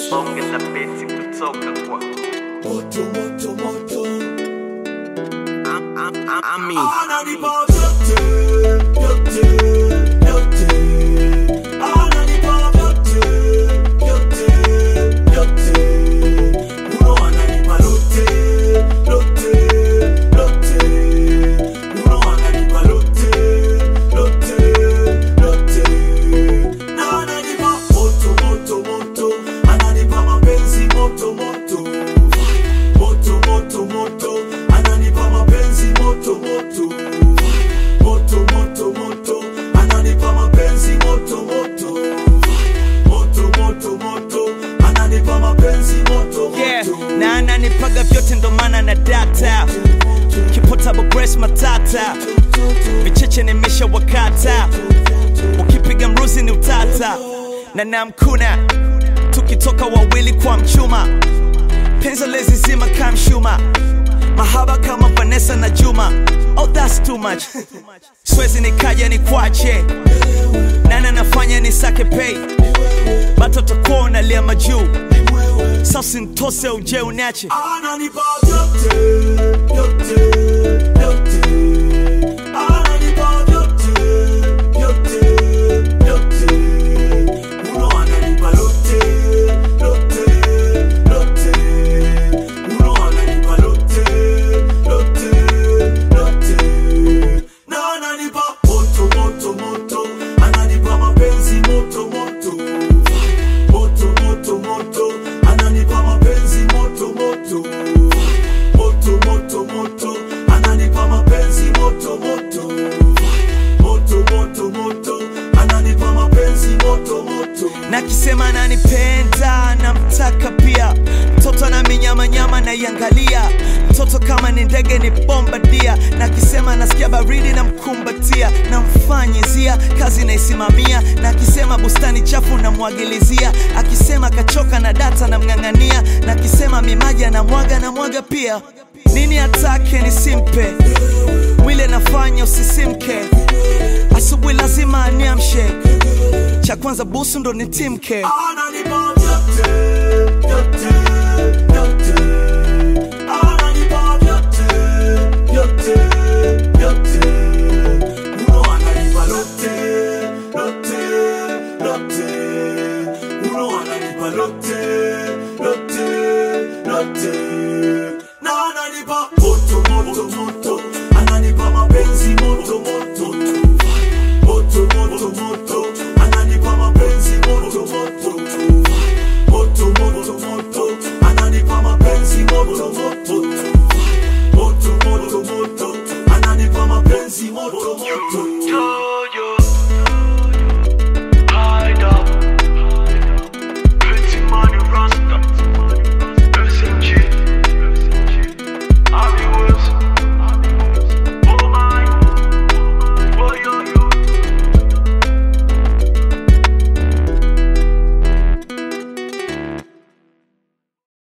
ongeza besi kutoka kwa moto moto moto Am- am- am- Ami. ananipa vyote vyote vyote ananipa vyote vyote vyote uno ananipa lote lote lote uno ananipa lote lote lote na ananipa moto moto moto ananipa mapenzi moto moto moto moto moto ananipa mapenzi moto moto moto moto moto ananipa mapenzi moto moto moto moto moto ananipa mapenzi moto yeah. moto na ananipaga vyote ndo maana na data kipotable grace matata vicheche nimesha wakata ukipiga mruzi ni utata na namkuna tukitoka wawili kwa mchuma penzo lezizima kamshuma mahaba kama vanessa na juma oh that's too much swezi nikaja ni kwache nana nafanya ni sake pay batoto kuwa unalia majuu sasa ntose uje unache ananipa vyote vyote vyote ananipa vyote vyote vyote uno ananipa lote lote lote uno ananipa lote lote lote na ananipa moto moto moto ananipa mapenzi moto moto moto moto moto ananipa mapenzi moto moto moto moto moto ananipa mapenzi moto moto moto moto moto ananipa mapenzi moto moto na kisema nanipenda namtaka pia mtoto na minyamanyama naiangalia mtoto kama ni ndege ni bombadia na kisema nasikia baridi na mkumbatia namfanyizia kazi naisimamia na akisema bustani chafu namwagilizia akisema kachoka na data namng'ang'ania na akisema mimaji anamwaga na mwaga pia nini atake nisimpe mwili anafanya usisimke asubuhi lazima aniamshe cha kwanza busu ndo nitimke ananipa vyote vyote vyote ananipa vyote vyote vyote uno ananipa lote lote lote uno ananipa lote lote lote na ananipa moto moto moto ananipa mapenzi moto moto